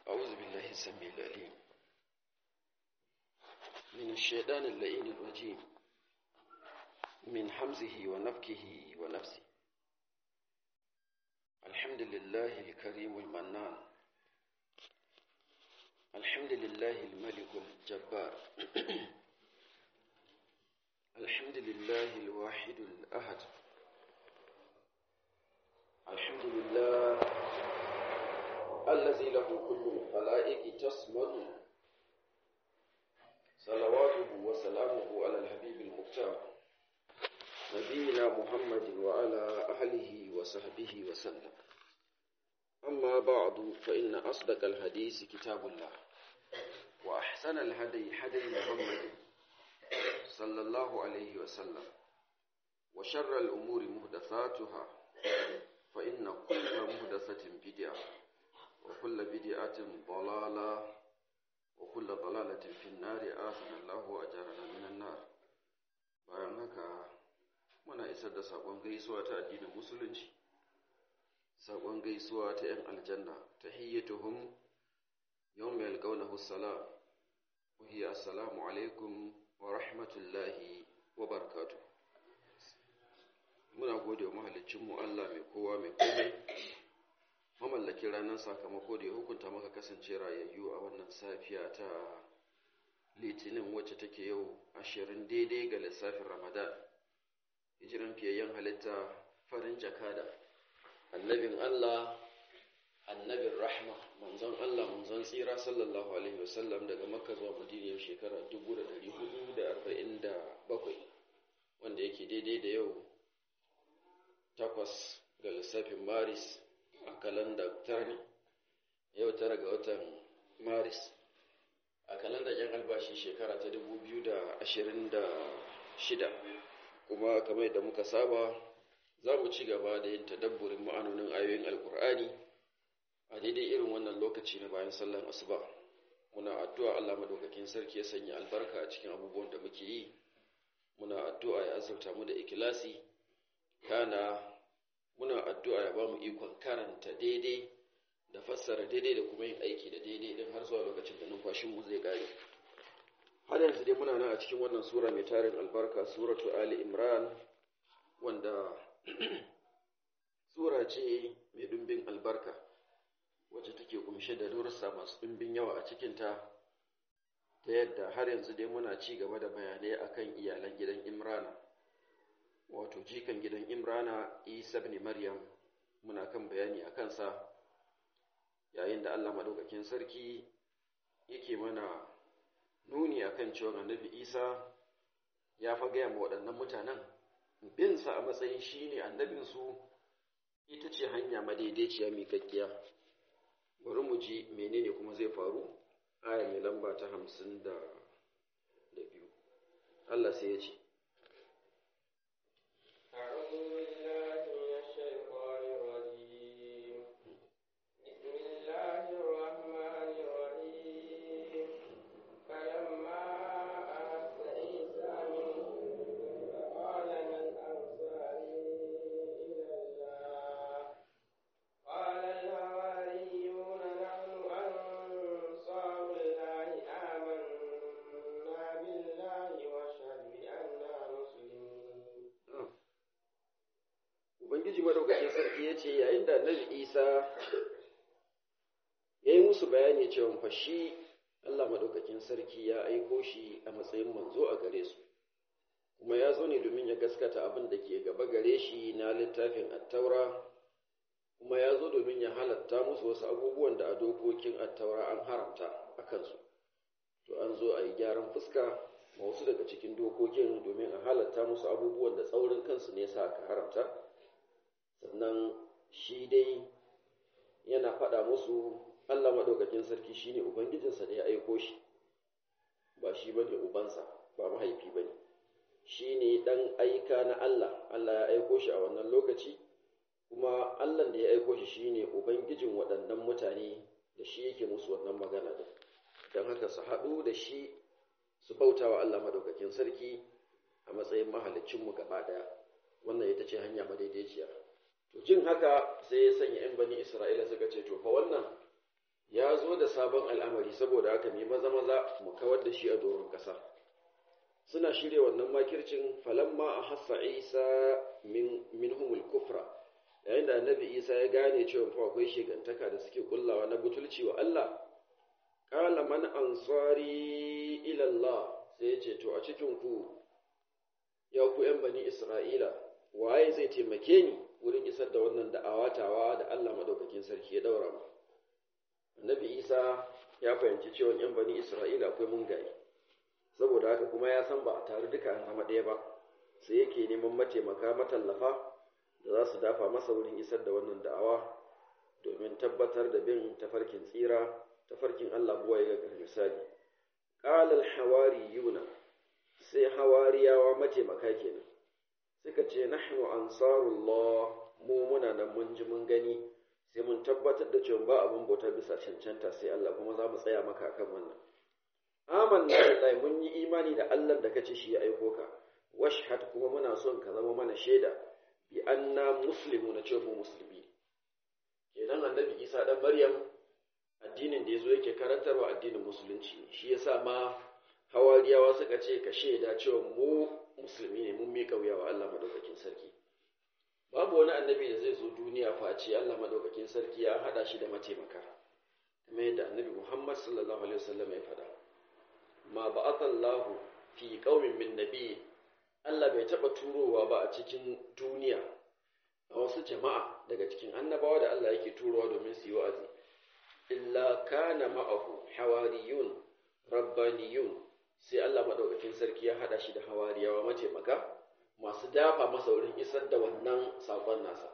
أعوذ بالله السميع العليم من الشيطان اللئيم الرجيم من حمزه ونفكه ونفسه الحمد لله الكريم المنان الحمد لله الملك الجبار الحمد لله الواحد الأحد الحمد لله الذي له كل الخلائق تصمد صلواته وسلامه على الحبيب المختار نبينا محمد وعلى أهله وصحبه وسلم أما بعد فإن أصدق الحديث كتاب الله وأحسن الهدي هدي محمد صلى الله عليه وسلم وشر الأمور محدثاتها فإن كل محدثة بدعة وكل بدعة ضلالة وكل ضلالة في النار آثنا الله وأجرنا من النار bayan haka muna isar da saƙon gaisuwa ta addinin musulunci saƙon gaisuwa ta 'yan aljanna ta hiyyatuhum yau mai alƙaunahu salam وهي السلام عليكم ورحمة الله وبركاته muna gode wa mahalicinmu Allah mai kowa mai komai mamallaki ranar sakamako da ya hukunta maka kasance rayayyu a wannan safiya ta litinin wacce take yau ashirin daidai ga lissafin ramadan hijiran fiyayyen halitta farin jakada annabin Allah annabin rahma manzon Allah manzon tsira sallallahu alaihi wasallam daga makka zuwa madina shekara 1447 wanda yake daidai da yau takwas ga lissafin maris a kalanda tara yau tara ga watan maris a kalanda yan albashi shekara ta 2026 kuma kamar yadda muka saba za mu ci gaba da yin tadabburin ma'anonin ayoyin alkur'ani a daidai irin wannan lokaci na bayan sallan asuba muna addu'a Allah madaukakin sarki ya sanya albarka a cikin abubuwan da muke yi muna addu'a ya azurta mu da ikilasi kana muna addu'a ya ba mu ikon karanta daidai da fassara daidai da kuma yin aiki da daidai din har zuwa lokacin da numfashin mu zai kare har yanzu dai muna nan a cikin wannan sura mai tarin albarka suratu ali imran wanda sura ce mai dumbin albarka wacce take kumshe da darussa masu ɗimbin yawa a cikinta ta yadda har yanzu dai muna ci gaba da bayanai akan iyalan gidan imrana wato jikan gidan imrana isa ibn maryam muna kan bayani a kansa yayin da allah maɗaukakin sarki yake mana nuni akan cewa annabi isa ya fa gaya ma waɗannan mutanen binsa a matsayin shi ne annabinsu ita ce hanya madaidaiciya miƙaƙƙiya bari mu ji menene kuma zai faru aya mai lamba ta hamsin da biyu Allah sai ya ce Ubangiji madaukakin sarki ya ce yayin da Annabi Isa ya yi musu bayani cewa fa shi Allah madaukakin sarki ya aiko shi a matsayin manzo a gare su kuma ya zo ne domin ya gaskata abin da ke gaba gare shi na littafin attaura kuma ya zo domin ya halatta musu wasu abubuwan da a dokokin attaura an haramta a kansu to an zo a yi gyaran fuska ma wasu daga cikin dokokin domin a halatta musu abubuwan da tsaurin kansu ne sa aka haramta sannan shi dai yana faɗa musu Allah maɗaukakin sarki shi ne Ubangijinsa da ya aiko shi ba shi ba ne ubansa ba mahaifi ba ne shi ne ɗan aika na Allah Allah ya aiko shi a wannan lokaci kuma Allah da ya aiko shi shi ne Ubangijin waɗannan mutane da shi yake musu wannan magana da don haka su haɗu da shi su bauta wa Allah maɗaukakin sarki a matsayin mahalicinmu gaba ɗaya wannan ita ce hanya madaidaiciya to jin haka sai ya sanya ‘yan bani Isra'ila suka ce, To, fa wannan ya zo da sabon al'amari saboda haka ne maza maza mu kawar da shi a doron ƙasa suna shirya wannan makircin falamma a hassa isa min minhumul kufra yayin da annabi isa ya gane cewa fa akwai shigantaka da suke kullawa na butulci wa Allah qala man ansari ila Allah sai ya ce to a cikin ku ya ku yan bani isra'ila waye zai taimake ni wurin isar da wannan da'awatawa da Allah madaukakin sarki ya daura mu annabi isa ya fahimci cewa yan bani isra'ila akwai mungaye saboda haka kuma ya san ba a taru duka an zama ɗaya ba sai yake neman mataimaka matallafa da za su dafa masa wurin isar da wannan da'awa domin tabbatar da bin tafarkin tsira tafarkin Allah buwaye ga misali qala al-hawariyuna sai hawariyawa mataimaka kenan suka ce nahnu ansarullah mu muna nan mun ji mun gani sai mun tabbatar da cewa ba abin bauta bisa cancanta sai Allah kuma za mu tsaya maka akan wannan amanna billahi mun yi imani da Allah da kace shi ya aiko ka washhad kuma muna son ka zama mana shaida bi anna muslimuna cewa mu musulmi kenan annabi Isa dan Maryam addinin da yazo yake karantarwa addinin musulunci ne shi yasa ma hawariyawa suka ce ka shaida cewa mu musulmi ne mun miƙa wuya wa Allah madaukakin sarki babu wani annabi da zai zo duniya face Allah madaukakin sarki ya hada shi da mataimaka kamar yadda annabi Muhammad sallallahu alaihi wasallam ya faɗa ma ba'atha Allah fi qaumin min nabi Allah bai taba turowa ba a cikin duniya a wasu jama'a daga cikin annabawa da Allah yake turowa domin su yi wa'azi illa kana ma'ahu hawariyun rabbaniyun sai Allah madaukakin sarki ya hada shi da hawariyawa mataimaka masu dafa masa wurin isar da wannan sakon nasa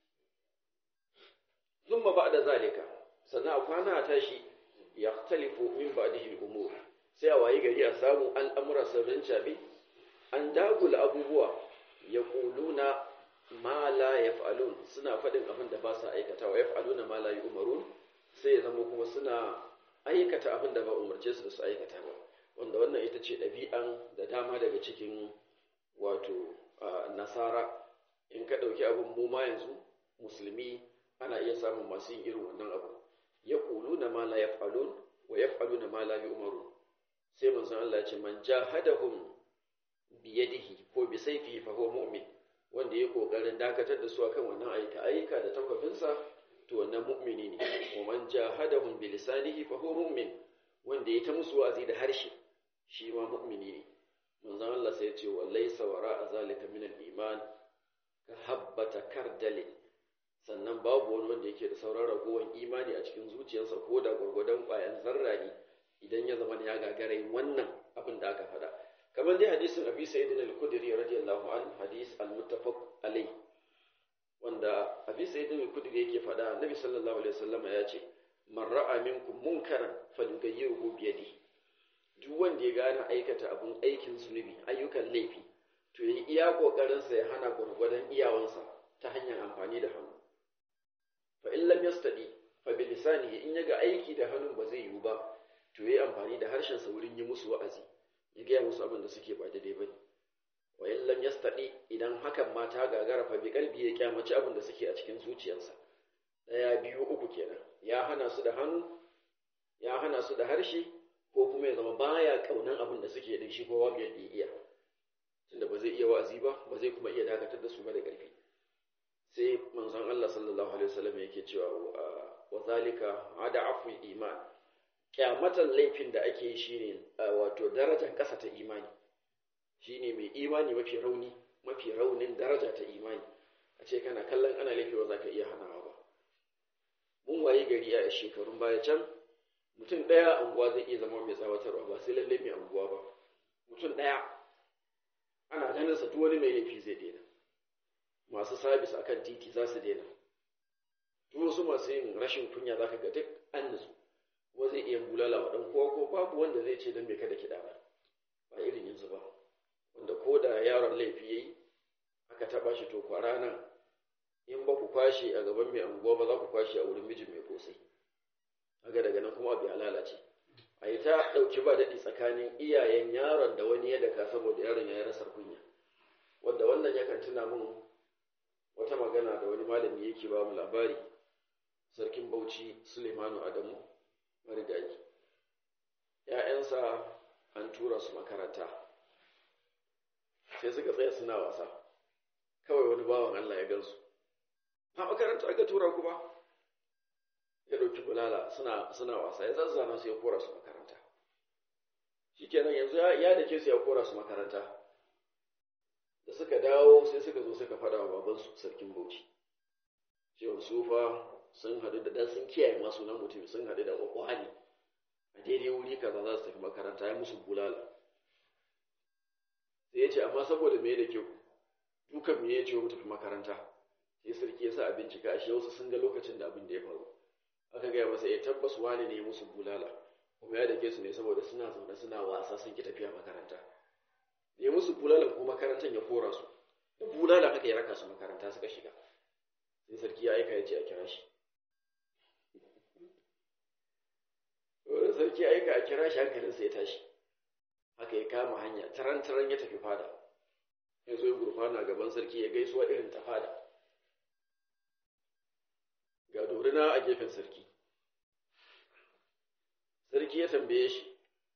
zumma ba da zalika sannan a kwana a tashi ya talifu min ba'dihi umur sai a wayi gari a samu al'amura sirrin cabe an dagula abubuwa ya kuluna ma la yaf'alun suna faɗin abin da ba sa aikatawa yaf'aluna ma la yu'marun sai ya zama kuma suna aikata abin da ba umarce su da su aikata ba wanda wannan ita ce ɗabi'an da dama daga cikin wato nasara in ka ɗauki abin mu ma yanzu musulmi ana iya samun masu yin irin wannan abu ya ƙulu na ma la yaf'alun wa yaf'alu na ma la yu'marun sai manzon Allah ya ce man jahadahum bi yadihi ko bi sayfihi fa huwa mu'min wanda ya kokarin dakatar da su akan wannan aika aika da takwafinsa to wannan mu'mini ne wa man jahadahum bi lisanihi fa huwa mu'min wanda ya ta musu wa'azi da harshe shi ma mu'mini ne manzon Allah sai ya ce wa laysa wara'a zalika min al-iman ka habbata kardalin sannan babu wani wanda yake da sauran ragowar imani a cikin zuciyarsa ko da gwargwadon ƙwayan zarra ne idan ya zama ya gagara yin wannan abin da aka faɗa kamar dai hadisin abi sa'id al-khudri radiyallahu an hadis al-muttafaq alai wanda abi sa'id al-khudri yake faɗa annabi sallallahu alaihi wasallam ya ce man ra'a minkum munkaran falyughayyirhu bi yadihi duk wanda ya gane aikata abun aikin zunubi ayyukan laifi to yi iya kokarin sa ya hana gurgurdan iyawansa ta hanyar amfani da hannu fa in lam yastadi fa bi lisanihi in yaga aiki da hannun ba zai yiwu ba to yi amfani da harshen sa wurin yi musu wa'azi ya gaya musu abin da suke ba daidai bane wa in lam yastadi idan hakan ma ta gagara fa bi kalbi ya kyamaci abin da suke a cikin zuciyarsa daya biyu uku kenan ya hana su da hannu ya hana su da harshe ko kuma ya zama baya kaunan abin da suke din shi kowa biyar da iya tunda ba zai iya wa'azi ba ba zai kuma iya dakatar da su ba da ƙarfi sai manzon Allah sallallahu alaihi wasallam yake cewa wa zalika ada aful iman kyamatan laifin da ake yi shine wato darajar ƙasa ta imani shine mai imani mafi rauni mafi raunin daraja ta imani a ce kana kallon ana laifi ba za ka iya hanawa ba mun waye gari a shekarun baya can mutum ɗaya anguwa zai iya zama mai tsawatarwa ba sai lallai mai anguwa ba mutum ɗaya ana ganin sa duk wani mai laifi zai daina masu sabis akan titi za su daina duk wasu masu yin rashin kunya za ka ga duk an nutsu kuma zai iya bulala wa ɗan kowa ko babu wanda zai ce don bai kada kiɗa ba ba irin yanzu ba wanda ko da yaron laifi ya yi aka taɓa shi to kwara nan in ba ku kwashe a gaban mai anguwa ba za ku kwashe a wurin mijin mai kosai haka daga nan kuma abu ya lalace a yi ta ɗauki ba daɗi tsakanin iyayen yaron da wani ya daka saboda yaron ya yi rasar kunya wanda wannan yakan tuna min wata magana da wani malami yake ba mu labari sarkin bauchi sulemanu adamu marigayi ‘ya'yansa an tura su makaranta sai suka tsaya suna wasa kawai wani bawan Allah ya gansu a makaranta aka tura ku ba ya ɗauki bulala suna suna wasa ya zazzana su ya kora su makaranta shikenan yanzu ya da ke su ya kora su makaranta da suka dawo sai suka zo suka faɗa wa babansu sarkin bauchi cewa su fa sun haɗu da dan sun kiyaye masu nan mutum sun haɗu da kwakwani a daidai wuri kaza za su tafi makaranta ya musu bulala sai ya ce amma saboda me da ke ku dukan me ya ce mu tafi makaranta sai sarki ya sa a bincika ashe wasu sun ga lokacin da abin da ya faru aka gaya masa ya tabbas wani ne ya musu bulala kuma ya dake su ne saboda suna zaune suna wasa sun ki tafiya makaranta ya musu bulalan ko makarantar ya kora su da bulala haka ya raka su makaranta suka shiga sai sarki ya aika ya ce a kira shi wani sarki ya aika a kira shi hankalinsa ya tashi haka ya kama hanya taran taran ya tafi fada ya zo ya gurfana gaban sarki ya gaisuwa irin ta fada ga dorina a gefen sarki sarki ya tambaye shi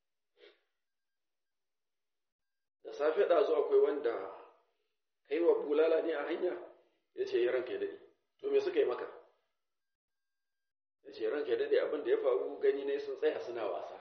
da safe ɗazu akwai wanda kai wa bulala ne a hanya ya ce ya ranka ya daɗe to me suka yi maka ya ce ranka ya daɗe abin da ya faru gani ne sun tsaya suna wasa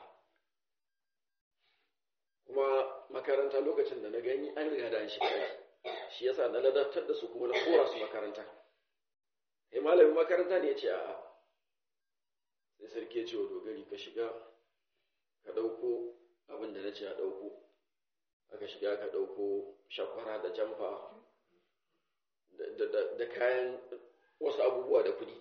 kuma makaranta lokacin da na gani an riga da an shiga shi yasa na ladabtar da su kuma na kora su makaranta kai malamin makaranta ne ya ce a'a sai sarki ya ce wa dogari ka shiga ka ɗauko abin da na ce a ɗauko aka shiga ka ɗauko shakwara da jamfa da kayan wasu abubuwa da kuɗi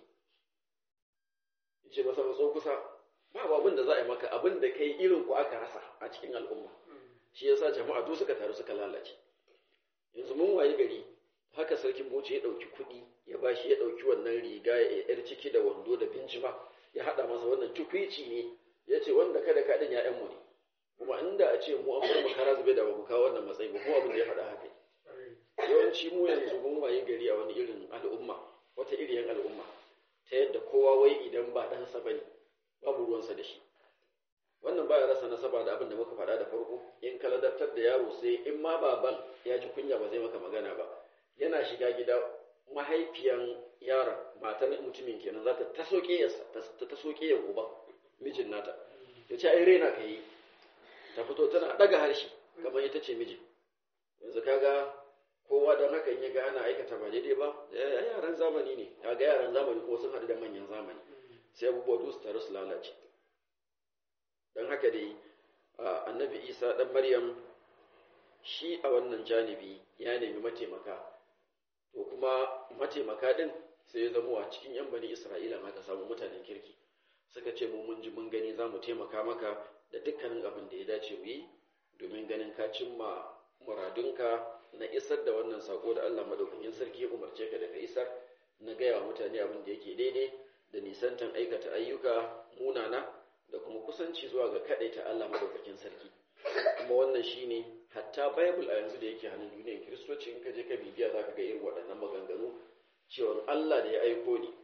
ya ce masa matso kusa ba abin da za a yi maka abin da kai irin ku aka rasa a cikin al'umma shi yasa jama'a duk suka taru suka lalace yanzu mun wayi gari haka sarkin bauchi ya ɗauki kuɗi ya ba shi ya ɗauki wannan riga ya yar ciki da wando da bincima ya haɗa masa wannan tukwici ne ya ce wanda kada kaɗin ‘ya'yanmu ne kuma inda a ce mu an bar makara zube da ba mu kawo wannan matsayi ba kuma abin da ya faɗa haka yawanci mu yanzu mun wayi gari a wani irin al'umma wata iriyan al'umma ta yadda kowa wai idan ba ɗansa ba ne babu ruwansa da shi wannan baya rasa nasaba da abin da muka faɗa da farko in ka ladabtar da yaro sai in ma baban ya ji kunya ba zai maka magana ba yana shiga gida mahaifiyan yaron matan mutumin kenan za ta taso ƙeyarsa ta taso ƙeyar uba mijin nata ya ce ai raina ka yi ta fito tana ɗaga harshe kamar ita ce mijin yanzu kaga kowa don haka in ya ga ana aikata ba daidai ba yaran zamani ne ya ga yaran zamani kuma sun haɗu da manyan zamani sai abubuwa duk su taru su lalace don haka dai annabi isa ɗan maryam shi a wannan janibi ya nemi mataimaka to kuma mataimaka ɗin sai ya zama a cikin yan bani isra'ila ma ka samu mutanen kirki suka ce mu mun ji mun gani za mu taimaka maka da dukkanin abin da ya dace mu yi domin ganin ka cimma muradunka na isar da wannan sako da Allah madaukakin sarki ya umarce ka da ka isar na gaya wa mutane abin da yake daidai da nisantan aikata ayyuka munana da kuma kusanci zuwa ga ta Allah madaukakin sarki kuma wannan shine hatta bible a yanzu da yake hannun duniyar kiristoci in ka je ka bibiya zaka ga irin waɗannan maganganu cewa Allah da ya aiko ni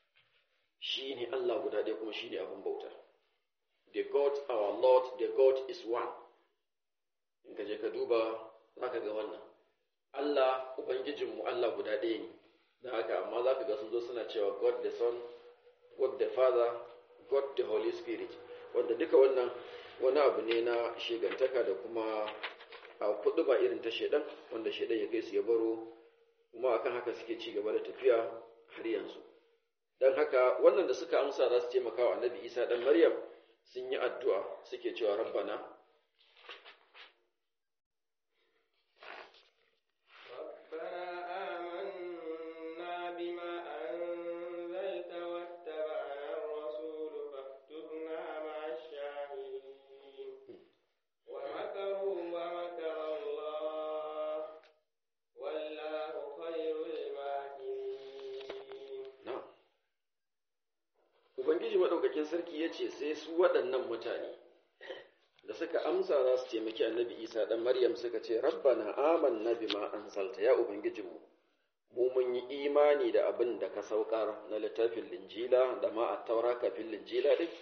shine Allah guda ɗaya kuma shine abin bauta the God our Lord the God is one in ka je ka duba zaka ga wannan Allah ubangijinmu Allah guda ɗaya ne da haka amma zaka ga sun zo suna cewa God the Son God the Father God the Holy Spirit wanda duka wannan wani abu ne na shegantaka da kuma a kudu ba irin ta shedan wanda shedan ya kai su ya baro kuma akan haka suke ci gaba da tafiya har yanzu don haka wannan da suka amsa za su taimaka wa annabi isa dan maryam sun yi addu'a suke cewa rabbana Ubangiji maɗaukakin sarki ya ce sai su waɗannan mutane da suka amsa za su taimaki annabi Isa ɗan Maryam suka ce, Rabbana amanna bima anzalta ya Ubangijinmu, mu mun yi imani da abin da ka saukar na littafin linjila da ma a taura kafin linjila ɗin,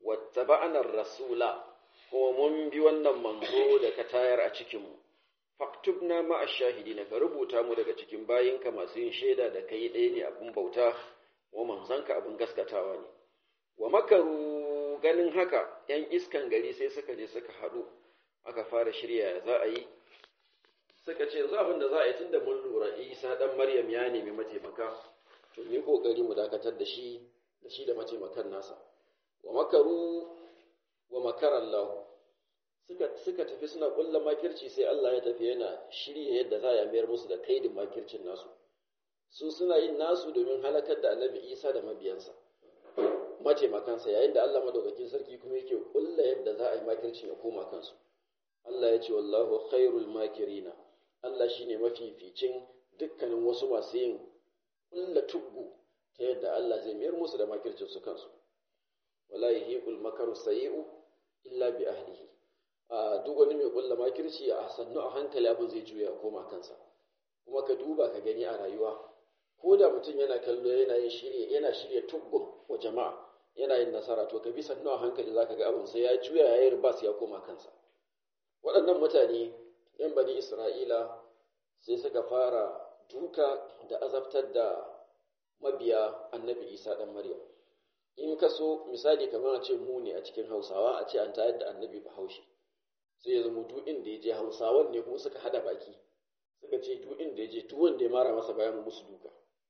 wattaba'na rasula kuma mun bi wannan manzo da ka tayar a cikin mu faktubna ma'a shahidina ka rubuta mu daga cikin bayinka masu yin shaida da kai ɗaya ne abin bauta wa manzanka abin gaskatawa ne wa makaru ganin haka ‘yan iskan gari sai suka je suka haɗu aka fara shirya za a yi suka ce yanzu abin da za a yi tun da mun lura isa ɗan maryam ya nemi mataimaka to ni ƙoƙari mu dakatar da shi da shi da mataimakan nasa wa makaru wa makarallahu suka suka tafi suna ƙulla makirci sai Allah ya tafi yana shirya yadda za a mayar musu da kaidin makircin nasu su suna yin nasu domin halakar da annabi isa da mabiyansa mataimakansa yayin da Allah madaukakin sarki kuma yake kulla yadda za a yi makircin ya koma kansu Allah ya ce wallahu khairul makirina Allah shine mafificin dukkanin wasu masu yin kulla tuggu ta yadda Allah zai mayar musu da makircin su kansu wala yahiqul makaru sayi'u illa bi ahlihi a duk wani mai kulla makirci a sannu a hankali abin zai juya koma kansa kuma ka duba ka gani a rayuwa ko da mutum yana kallo yana yin shirye yana shirya tuggun wa jama'a yana yin nasara to ka bi sannu a hankali zaka ga abin sai ya juya ya yi ribas ya koma kansa waɗannan mutane yan bani isra'ila sai suka fara duka da azabtar da mabiya annabi isa ɗan maryam in ka so misali kamar a ce mu ne a cikin hausawa a ce an tayar da annabi bahaushe sai ya zama duk inda ya je hausawan ne kuma suka hada baki suka ce duk inda ya je duk wanda ya mara masa bayan musu duka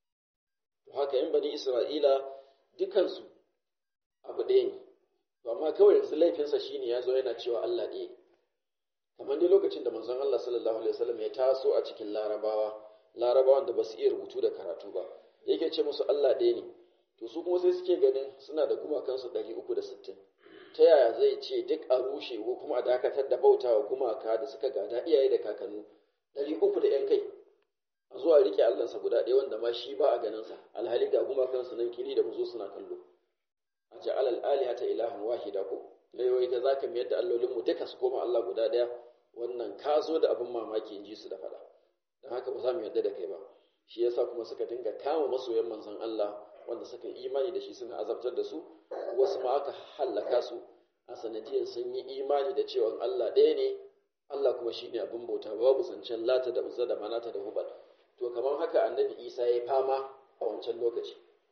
to haka yan bani isra'ila dukansu abu ɗaya ne to amma kawai yanzu laifinsa shine ya zo yana cewa Allah ɗaya kamar dai lokacin da manzon Allah sallallahu alaihi wasallam ya taso a cikin larabawa larabawan da ba su iya rubutu da karatu ba yake ce musu Allah ɗaya ne to su kuma sai suke ganin suna da gumakansu ɗari uku da sittin ta yaya zai ce duk a rushe ko kuma a dakatar da bautawa gumaka da suka gada iyaye da kakannu ɗari uku da ‘yan kai a zuwa riƙe Allahnsa guda ɗaya wanda ma shi ba a ganinsa alhali ga gumakansu nan kiri da muzo suna kallo a ce alal alihata ilahan wahida ko laiwai ta zaka mayar da allolinmu duka su koma Allah guda ɗaya wannan ka zo da abin mamaki in ji su da faɗa don haka ba za mu yarda da kai ba shi yasa kuma suka dinga kama masoyan manzon Allah wanda suka imani da shi suna azabtar da su wasu ma aka hallaka su a sanadiyar sun yi imani da cewa Allah ɗaya ne Allah kuma shi ne abin bauta babu zancen lata da uzza da manata da hubal to kamar haka annabi isa ya fama a wancan lokaci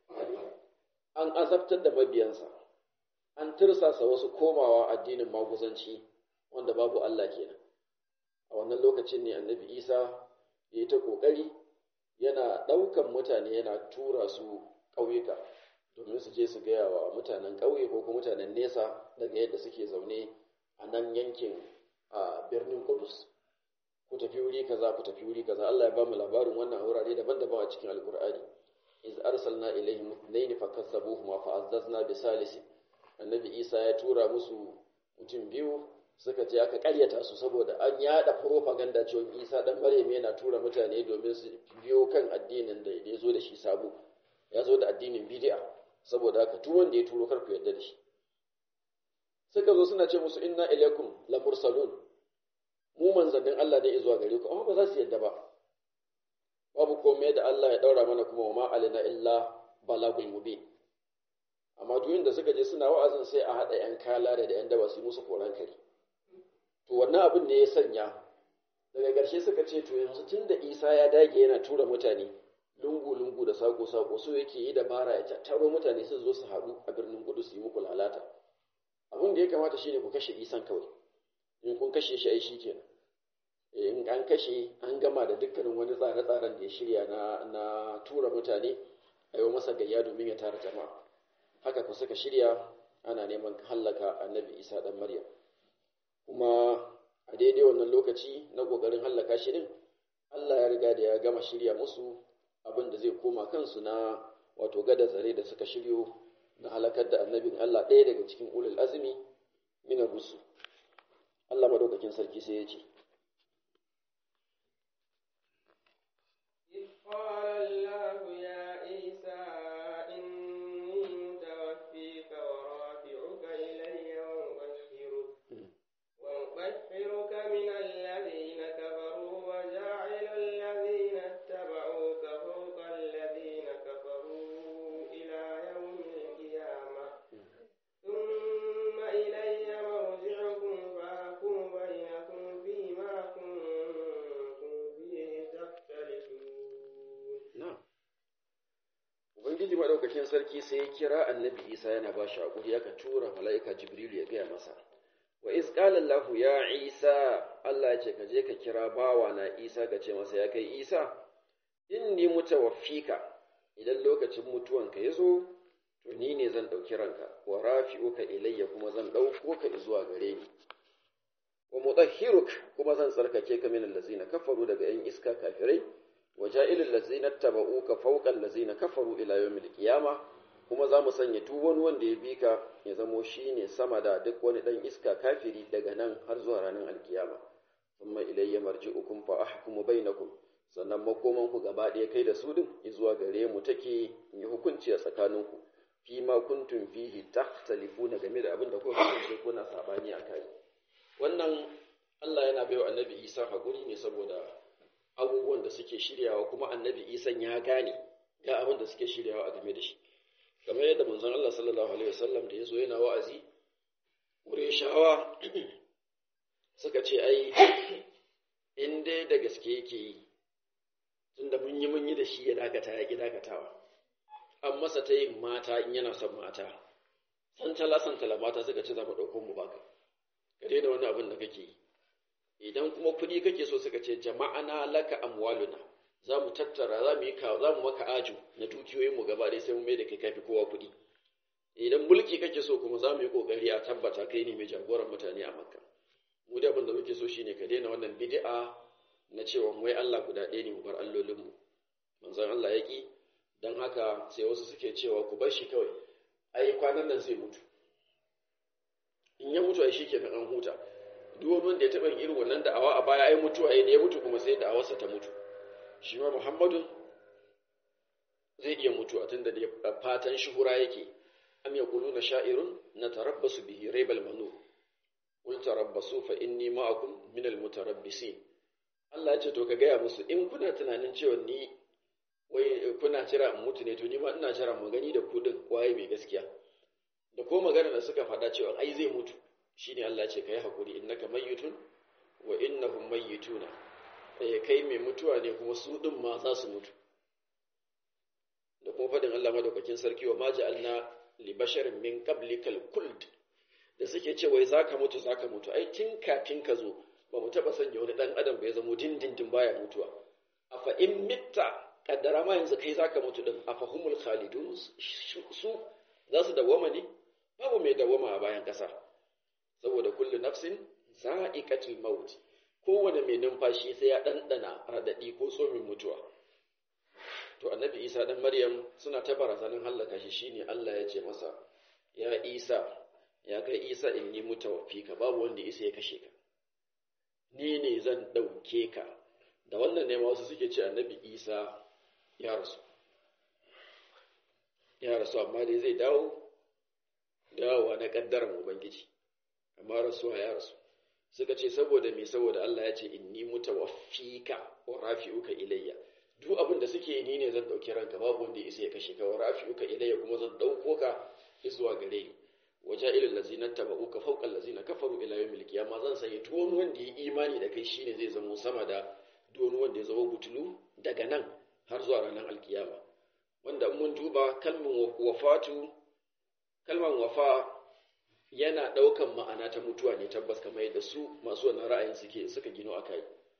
an azabtar da mabiyansa an tirsasa wasu komawa addinin maguzanci wanda babu Allah kenan a wannan lokacin ne annabi isa ya yi ta ƙoƙari yana ɗaukan mutane yana tura su ƙauyuka domin su je su gaya wa mutanen ƙauye ko kuma mutanen nesa daga yadda suke zaune a nan yankin a birnin Kudus. Ku tafi wuri kaza ku tafi wuri kaza Allah ya ba mu labarin wannan wurare daban-daban a cikin Alƙur'ani. Iz arsalna ilaihim ithnayn fakazzabuhuma fa azzazna bi salisi. Annabi Isa ya tura musu mutum biyu suka ce aka ƙaryata su saboda an yada propaganda cewa Isa dan Maryam yana tura mutane domin su biyo kan addinin da ya zo da shi sabo. Ya zo da addinin bid'a saboda haka duk wanda ya turo kar ku yarda da shi. suka zo suna ce musu inna ilaikum la mursalun mu manzannin Allah ne zuwa gare ku amma ba za su yadda ba babu komai da Allah ya daura mana kuma ma alina illa balagul mubin amma duk da suka je suna wa'azin sai a hada yan kalare da yan daba su musu koran kare to wannan abin ne ya sanya daga ƙarshe suka ce to yanzu tunda Isa ya dage yana tura mutane lungu lungu da sako sako so yake yi dabara ya tattaro mutane su zo su haɗu a birnin Kudu su yi muku lalata abin da ya kamata shine ku kashe isan kawai in kun kashe shi ai shikenan in an kashe an gama da dukkanin wani tsare-tsaren da ya shirya na na tura mutane a yi masa gayya domin ya tara jama'a haka ku suka shirya ana neman hallaka annabi isa dan maryam kuma a daidai wannan lokaci na kokarin hallaka shi din Allah ya riga da ya gama shirya musu abin da zai koma kansu na wato gada zare da suka shiryo na halakar da annabin Allah ɗaya daga cikin ulul azumi minar rusu Allah madaukakin sarki sai ya ce ثم sarki sai ya kira annabi isa yana ba shi haƙuri aka tura mala'ika jibrilu ya gaya masa wa iz qala Allahu ya Isa Allah ya ce ka je ka kira bawa na Isa ka ce masa ya kai Isa inni mutawaffika idan lokacin mutuwanka ya zo to ni ne zan ɗauki ranka wa rafi'uka ilayya kuma zan ɗauko ka zuwa gare ni wa mudahhiruk kuma zan tsarkake ka min allazina kafaru daga yan iska kafirai wa ja'ilul ladzina tabauka fawqa allazina kafaru ila yawmil qiyamah kuma za mu sanya duk wani wanda ya bi ka ya zamo shi ne sama da duk wani ɗan iska kafiri daga nan har zuwa ranar alkiyama thumma ilayya marji'ukum fa ahkumu bainakum sannan makomanku gaba ɗaya kai da su din zuwa gare mu take yi hukunci a tsakaninku fi ma kuntum fihi takhtalifuna game da abin da kuka kasance kuna sabani a kai wannan Allah yana baiwa annabi Isa hakuri ne saboda abubuwan da suke shiryawa kuma annabi Isa ya gane ga abin da suke shiryawa a game da shi kamar yadda manzon Allah sallallahu alaihi wasallam da yazo yana wa'azi shawa suka ce ai in dai da gaske yake yi tunda mun yi mun yi da shi ya dakata ya ki dakatawa an masa ta yin mata in yana son mata santala santala mata suka ce za mu ɗauko mu baka ka daina wani abin da kake yi idan kuma kuɗi kake so suka ce jama'ana laka amwaluna za mu tattara za mu yi ka za mu maka ajo na dukiyoyin mu gaba ɗaya sai mu mai da kai kafi kowa kuɗi idan mulki kake so kuma za mu yi kokari a tabbata kai ne mai jagoran mutane a makka mu da abin da muke so shine ka daina wannan bid'a na cewa wai Allah guda ɗaya ne mu bar allolin mu manzon Allah ya ki dan haka sai wasu suke cewa ku bar shi kawai ai kwanan nan zai mutu in ya mutu ai shikenan an huta duk wani wanda ya taɓa yin irin wannan da'awa a baya ai mutuwa ai da ya mutu kuma sai da'awarsa ta mutu shi ma Muhammadu zai iya mutuwa tunda da fatan shuhura yake am yaquluna sha'irun natarabbasu bihi raibal manur qul tarabbasu fa inni ma'akum min almutarabbisin Allah ya ce to ka gaya musu in kuna tunanin cewa ni wai kuna jira in mutu ne to ni ma ina jira mu gani da ku din waye mai gaskiya da ko magana da suka faɗa cewa ai zai mutu shine Allah ya ce kai hakuri innaka mayyitun wa innahum mayyituna eh kai mai mutuwa ne kuma su din ma za su mutu da kuma faɗin Allah madaukakin sarki wa ma ja'alna li basharin min qablikal kuld da suke ce wai zaka mutu zaka mutu ai tun kafin ka zo ba mu taba sanya wani dan adam bai zama dindindin baya mutuwa afa in mitta kaddara ma yanzu kai zaka mutu din afa humul khalidun su za su dawwama ne babu mai dawwama a bayan kasa saboda kullu nafsin za'iqatul maut kowane mai numfashi sai ya dandana radadi ko tsomin mutuwa to annabi isa dan maryam suna ta barazanin hallaka shi shine Allah ya ce masa ya isa ya kai isa in ni mutawaffika babu wanda isa ya kashe ka ni ne zan ɗauke ka da wannan ne wasu suke ce annabi isa ya rasu ya rasu amma dai zai dawo dawowa na ƙaddarar ubangiji amma rasuwa ya rasu suka ce saboda me saboda Allah ya ce inni mutawaffika wa rafi'uka ilayya duk abin da suke ni ne zan ɗauki ranka babu wanda ya isa ya kashe ka wa rafi'uka ilayya kuma zan ɗauko ka zuwa gare ni waje ilil lazina tabauka fawqa allazina kafaru ila yawmil qiyamah zan sanya duk wani wanda ya imani da kai shine zai zama sama da duk wani wanda ya zama butulu daga nan har zuwa ranar alkiyama wanda mun duba kalmin wafatu kalman wafa yana ɗaukan ma'ana ta mutuwa ne tabbas kamar yadda su masu wannan ra'ayin suke suka gino akai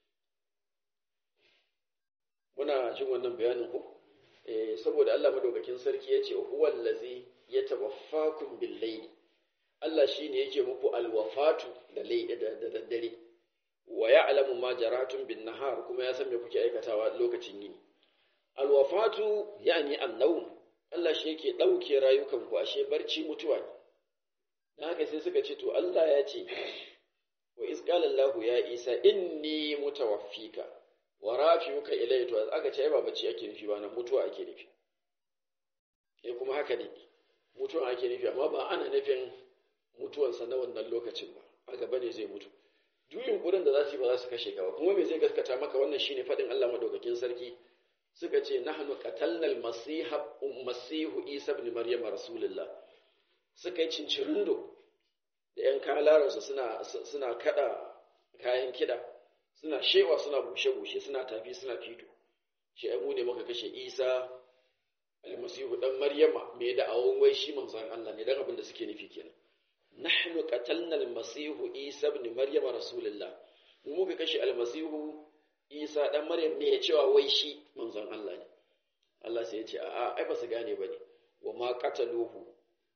muna jin wannan bayanin ku eh saboda Allah madaukakin sarki yace huwal ladzi yatawaffakum bil layli Allah shine yake muku alwafatu da da daddare wa ya'lamu ma jaratun bin nahar kuma ya san me kuke aikatawa lokacin yini alwafatu yani annawm Allah shi yake dauke rayukan ku ashe barci mutuwa ne dan haka sai suka ce to Allah ya ce wa iz qala Allahu ya Isa inni mutawaffika wa rafi'uka ilayya to aka ce ba bacci ake nufi ba na mutuwa ake nufi eh kuma haka ne mutuwa ake nufi amma ba ana nufin mutuwansa na wannan lokacin ba a gaba ne zai mutu duk yunkurin da za su yi ba za su kashe ka ba kuma me zai gaskata maka wannan shine faɗin Allah madaukakin sarki suka ce nahnu qatalna al-masiha masihu isa ibn maryam rasulullah suka yi cincirindo da yan kalaransu suna suna kada kayan kida suna shewa suna bushe bushe suna tafi suna fito shi ai mu ne muka kashe isa almasihu dan maryama me da awon wai shi manzon Allah ne dan abin da suke nufi kenan nahnu qatalna almasihu isa ibn maryama rasulullah mu muka kashe almasihu isa dan maryam ne ya cewa wai shi manzon Allah ne Allah sai ya ce a'a ai ba su gane bane wa ma qataluhu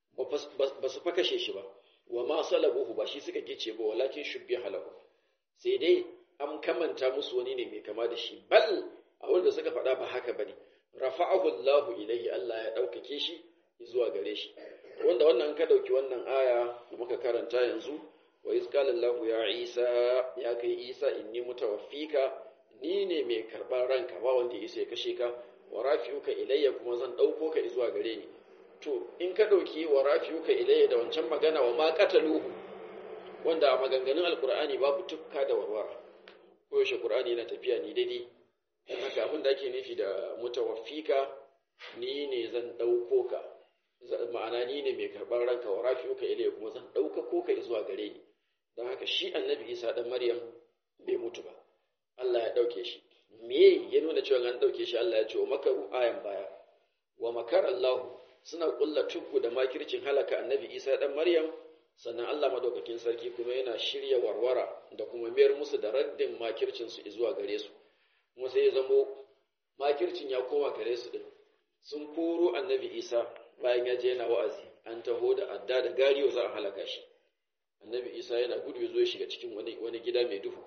ba su fa kashe shi ba wa ma salabuhu ba shi suka gice ba walakin shubbiha lahu sai dai an kamanta musu wani ne mai kama da shi bal a wanda suka faɗa ba haka bane rafa'ahu Allahu ilayhi Allah ya ɗaukake shi zuwa gare shi wanda wannan ka ɗauki wannan aya da muka karanta yanzu wa iz qala Allahu ya Isa ya kai Isa inni mutawaffika ni ne mai karɓar ranka ba wanda ya isa ya kashe ka wa rafi'uka ilayya kuma zan ɗauko ka zuwa gare ni to in ka ɗauki wa rafi'uka ilayya da wancan magana wa ma qataluhu wanda a maganganun alqur'ani babu tukka da warwara ko yaushe qur'ani yana tafiya ni daidai dan haka abin da ake nufi da mutawaffika ni ne zan ɗauko ka ma'ana ni ne mai karɓar ranka wa rafi'uka ilayya kuma zan ɗaukako ka zuwa gare ni don haka shi annabi isa ɗan maryam bai mutu ba Allah ya ɗauke shi me ya nuna cewa an ɗauke shi Allah ya ce wa makaru ayan baya wa makar Allah suna ƙulla tuggu da makircin halaka annabi isa ɗan maryam sannan Allah madaukakin sarki kuma yana shirya warwara da kuma mayar musu da raddin makircinsu zuwa gare su kuma sai ya zamo makircin ya koma gare su din sun koro annabi isa bayan ya je yana wa'azi an taho da adda da gariyo za a halaka shi annabi isa yana gudu ya zo ya shiga cikin wani, wani gida mai duhu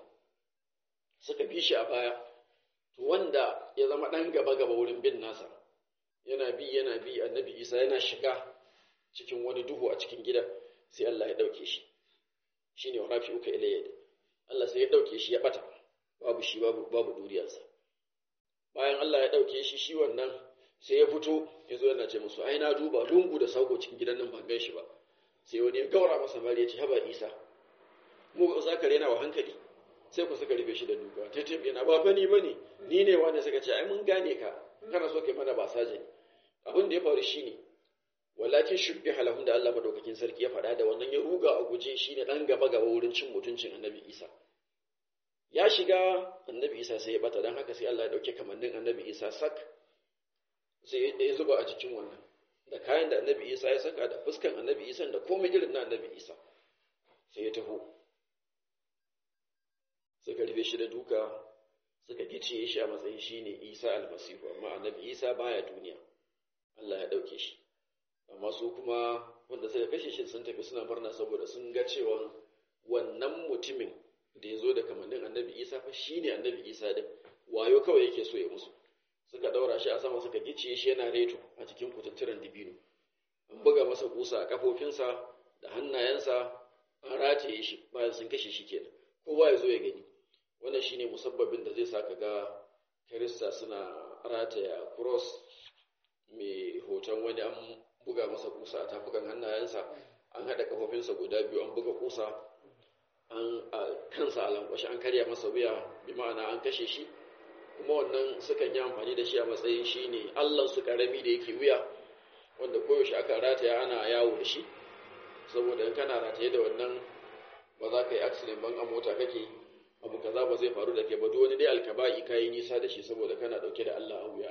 suka bi shi a baya to wanda ya zama ɗan gaba gaba wurin bin nasa yana bi yana bi annabi isa yana shiga cikin wani duhu a cikin gida sai Allah ya ɗauke shi shine wa rafi uka ilayya Allah sai ya ɗauke shi ya ɓata babu shi babu babu duriyarsa bayan Allah ya ɗauke shi shi wannan sai ya fito ya zo yana ce musu ai na duba lungu da sako cikin gidan nan ban gan shi ba sai wani ya gaura masa mari ya ce haba isa mu ga za ka rena wa hankali sai ku suka rufe shi da duka ta tafi yana ba bani bane ni ne wanda suka ce ai mun gane ka kana so kai mana ba saje ne abin da ya faru shine walakin shubbi halahun da Allah madaukakin sarki ya faɗa da wannan ya ruga a guje shine dan gaba gaba wurin cin mutuncin annabi isa ya shiga annabi isa sai ya bata dan haka sai Allah ya dauke kamannin annabi isa sak sai ya zuba a cikin wannan da kayan da annabi isa ya saka da fuskan annabi isa da komai irin na annabi isa sai ya taho suka rufe shi da duka suka gice shi a matsayin shi ne isa almasihu amma annabi isa baya duniya allah ya ɗauke shi amma su kuma wanda suka kashe shi sun tafi suna murna saboda sun ga cewa wannan mutumin da ya zo da kamannin annabi isa fa shi ne annabi isa din wayo kawai yake so ya musu suka ɗaura shi a sama suka gice shi yana reto a cikin kututturen dibino an buga masa kusa a kafofinsa da hannayensa an rataye shi bayan sun kashe shi kenan kowa ya zo ya gani wannan shine musabbabin da zai sa ka ga kirista suna rataya cross mai hoton wani an buga masa kusa a tafukan hannayensa an haɗa kafofinsa guda biyu an buga kusa an kansa a lankwashe an karya masa wuya bi ma'ana an kashe shi kuma wannan sukan yi amfani da shi a matsayin shi ne allon su karami da yake wuya wanda koyaushe aka rataya ana yawo da shi saboda in kana rataye da wannan ba za ka yi accident ban a mota kake abu kaza ba zai faru da ke ba duk wani dai alkaba'i ka yi nisa da shi saboda kana dauke da Allah a wuya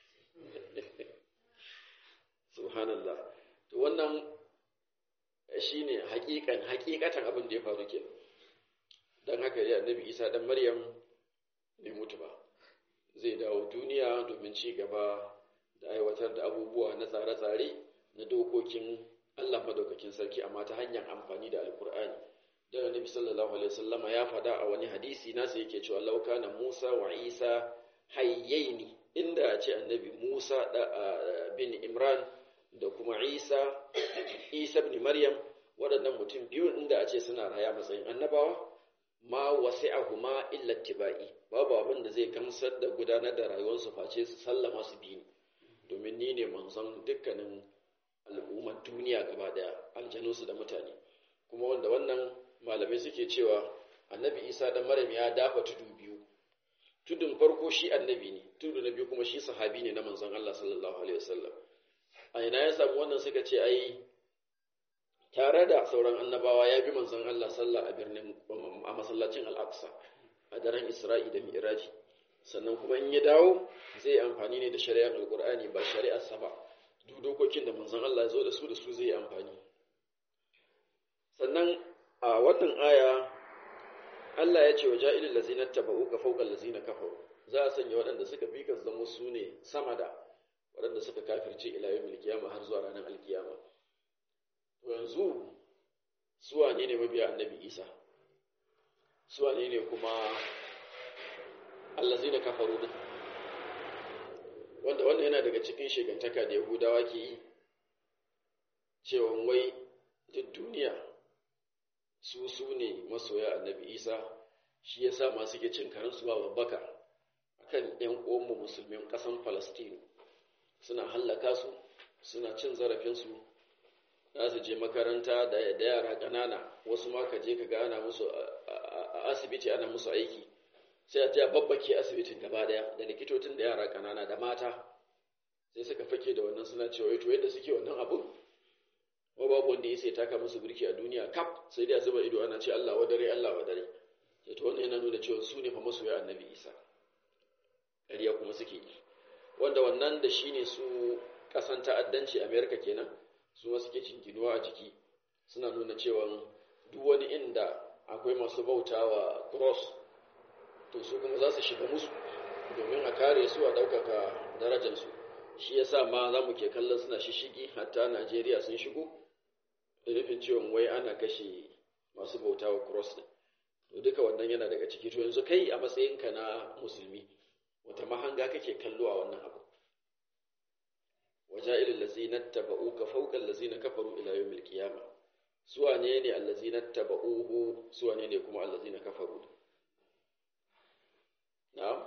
subhanallah to wannan shine hakikan hakikatan abin da ya faru ke dan haka ya annabi Isa dan Maryam bai mutu ba zai dawo duniya domin ci gaba da aiwatar da abubuwa na tsare-tsare na dokokin Allah madaukakin sarki amma ta hanyar amfani da alkur'ani da annabi sallallahu alaihi wasallama ya faɗa a wani hadisi nasa yake cewa lauka na Musa wa Isa hayyaini inda a ce annabi Musa da bin Imran da kuma Isa Isa ibn Maryam waɗannan mutum biyu inda a ce suna raya matsayin annabawa ma wasi'ahuma illa tibai babu abin da zai gamsar da gudanar da rayuwarsu face su sallama su bi domin ni ne manzon dukkanin al'ummar duniya gaba daya aljanunsu da mutane kuma wanda wannan malamai suke cewa annabi isa dan maryam ya dafa tudu biyu tudun farko shi annabi ne tudu na biyu kuma shi sahabi ne na manzon Allah sallallahu alaihi wasallam a ina ya samu wannan suka ce ai tare da sauran annabawa ya bi manzon Allah sallallahu a birnin a masallacin al-aqsa a daren isra'i da mi'raji sannan kuma in ya dawo zai amfani ne da shari'ar alqur'ani ba shari'ar sa ba duk dokokin da manzon Allah ya zo da su da su zai amfani sannan a wannan aya Allah ya ce wa ja'ilil ladzina tabauka fawqa allazina kafaru za a sanya waɗanda suka bi ka zama su ne sama da waɗanda suka kafirce ila yawmil qiyamah har zuwa ranar alkiyama to yanzu su wane ne mabiya annabi Isa su wane ne kuma allazina kafaru din wanda wannan yana daga cikin shegantaka da Yahudawa ke yi cewa wai duk duniya su su ne masoya annabi Isa shi yasa ma suke cin karansu ba babbaka akan ƴan uwanmu musulmin ƙasan Falastinu suna hallaka su suna cin zarafinsu za su je makaranta da yara ƙanana wasu ma ka je ka ga ana musu a asibiti ana musu aiki sai a je babbake asibitin gaba daya da likitocin da yara ƙanana da mata sai suka fake da wannan suna cewa to yadda suke wannan abun ko babu wanda ya sai taka musu birki a duniya kaf sai dai a zuba ido ana ce Allah wadare Allah wadare sai to wannan yana nuna cewa su ne fa masoya annabi Isa ƙarya kuma suke yi wanda wannan da shine su ƙasan ta'addanci Amerika kenan su ma suke jinginuwa a jiki suna nuna cewa duk wani inda akwai masu bautawa cross to su kuma za su shiga musu domin a kare su a ɗaukaka darajarsu shi yasa ma za mu ke kallon suna shishigi hatta Najeriya sun shigo da nufin cewa wai ana kashe masu bautawa cross din to duka wannan yana daga ciki to yanzu kai a matsayinka na musulmi wata mahanga kake kallo a wannan abu وجائل الذين اتبعوك فوق الذين كفروا إلى يوم القيامة سوى نيني الذين اتبعوه سوى نيني كما الذين كفروا نعم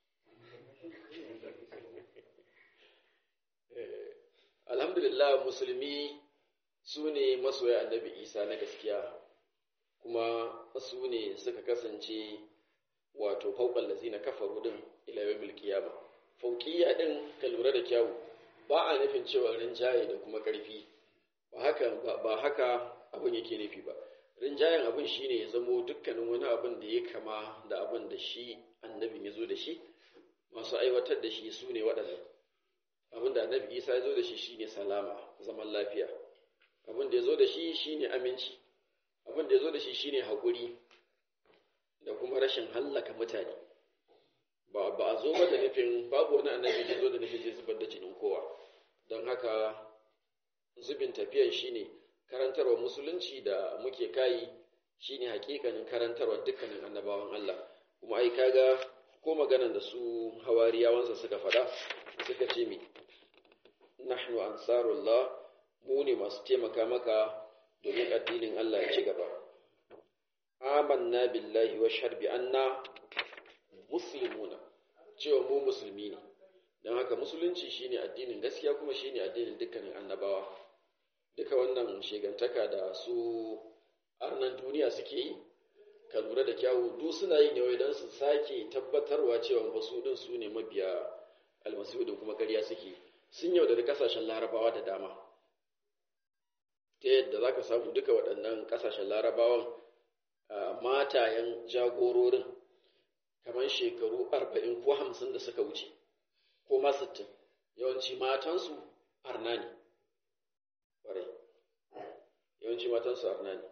الحمد لله مسلمي سوني مسوى النبي إيسى نكسكيا kuma su ne suka kasance wato fauƙan lazina kafaru din ila yawmil qiyama fauqiyya din ka lura da kyawu ba a nufin cewa rinjaye da kuma ƙarfi ba haka ba haka abin yake nufi ba rinjayen abin shine ya zamo dukkanin wani abin da ya kama da abin da shi annabin ya zo da shi masu aiwatar da shi su ne waɗannan abin da annabi isa ya zo da shi shine salama zaman lafiya abin da ya zo da shi shine aminci abin da ya zo da shi shine haƙuri da kuma rashin hallaka mutane ba ba a zo da nufin babu wani annabi da zo da nufin zai zubar da jinin kowa don haka zubin tafiyan shine karantarwa musulunci da muke kayi shine hakikanin karantarwa dukkanin annabawan Allah kuma ai kaga ko maganan da su hawariyawansa suka faɗa suka ce mi nahnu ansarullah mu ne masu taimaka maka domin addinin Allah ya ci gaba amanna billahi wa sharbi anna muslimuna cewa mu musulmi ne don haka musulunci shine addinin gaskiya kuma shine addinin dukkanin annabawa duka wannan shegantaka da su arnan duniya suke yi ka lura da kyawu duk suna yi ne don su sake tabbatarwa cewa ba su din su ne mabiya almasihu din kuma ƙarya suke sun yaudari kasashen larabawa da dama ta yadda za ka samu duka waɗannan ƙasashen larabawan matayen jagororin kamar shekaru arba'in ko hamsin da suka wuce ko ma sittin yawanci matansu arna ne ƙwarai yawanci matansu arna ne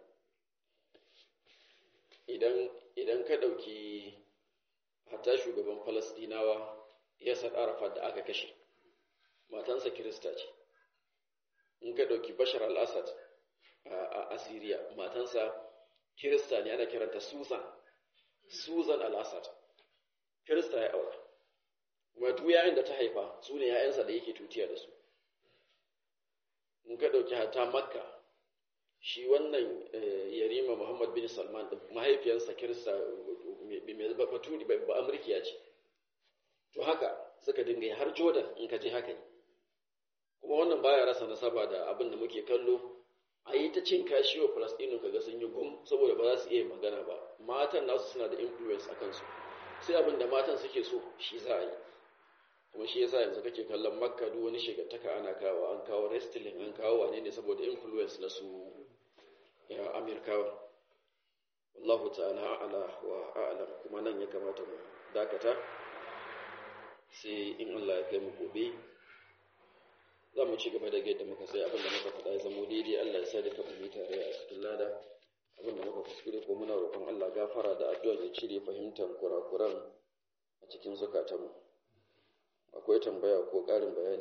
idan ka ɗauki hatta shugaban falasdinawa yasar arafat da aka kashe matansa kirista ce in ka ɗauki bashar al-assad a asiriya matansa kirista ne ana kiranta susan susan al-assad kirista ya aura kuma duk yayin da ta haifa su ne ‘ya'yansa da yake tutiya da su in ka ɗauki hata makka shi wannan yarima muhammad bin salman da mahaifiyarsa kirista mai baturi ba amurkiya ce to haka suka dinga har jordan in ka je haka ne kuma wannan baya rasa nasaba da abin da muke kallo a yi ta cin kashi wa falastinu kaga sun yi gum saboda ba za su iya magana ba matan nasu suna da influence a kansu sai abin da matan suke so shi za a yi kuma shi yasa yanzu kake kallon makka duk wani shigantaka ana kawo an kawo wrestling an kawo wane ne saboda influence na su ya amirkawa wallahu ta'ala a'la wa a'lam kuma nan ya kamata mu dakata sai in Allah ya kai mu gobe za mu ci gaba da yadda muka sai abin da muka faɗa ya zamo daidai Allah ya sa duka mu yi tare a cikin lada abin da muka kuskure ko muna roƙon Allah gafara da addu'a ya cire fahimtar kurakuran a cikin zukatanmu akwai tambaya ko ƙarin bayani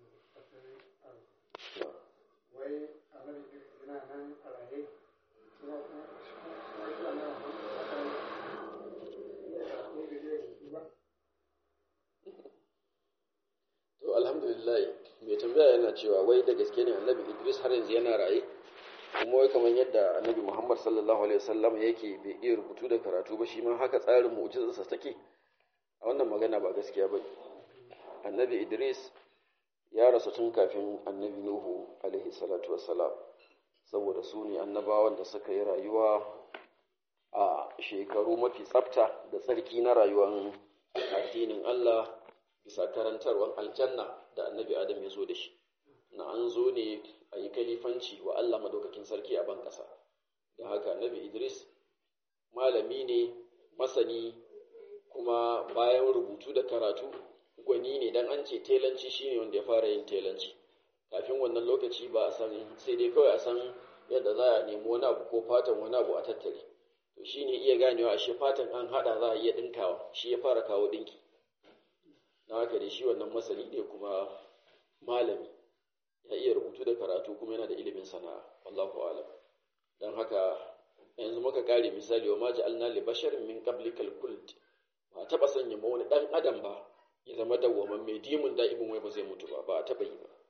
wai annabi yana nan a raye kuma to alhamdulillah mai tambaya yana cewa wai da gaske ne annabi Idris har yanzu yana raye kuma wai kamar yadda annabi Muhammad sallallahu alaihi wasallam yake bai iya rubutu da karatu ba shi ma haka tsarin mu'jizarsa take a wannan magana ba gaskiya ba annabi Idris ya rasu tun kafin annabi Nuhu alaihi salatu wassalam saboda su ne annabawan da suka yi rayuwa a shekaru mafi tsafta da tsarki na rayuwar addinin Allah bisa karantarwar aljanna da annabi Adam ya zo da shi na an zo ne a yi kalifanci wa Allah madaukakin sarki a ban ƙasa da haka annabi Idris malami ne masani kuma bayan rubutu da karatu gwani ne dan an ce telanci shine wanda ya fara yin telanci kafin wannan lokaci ba a san sai dai kawai a san yadda za a nemi wani abu ko fatan wani abu a tattare to shine iya ganewa ashe fatan an hada za a iya dinkawa shi ya fara kawo dinki na haka dai shi wannan masani ne kuma malami ya iya rubutu da karatu kuma yana da ilimin sana'a wallahu alam dan haka yanzu muka kare misali wa ma ja'alna li basharin min qablikal khuld ba taba sanya ma wani dan adam ba ya zama dawwaman mai dimun da'imin wai ba zai mutu ba ba a taba yi ba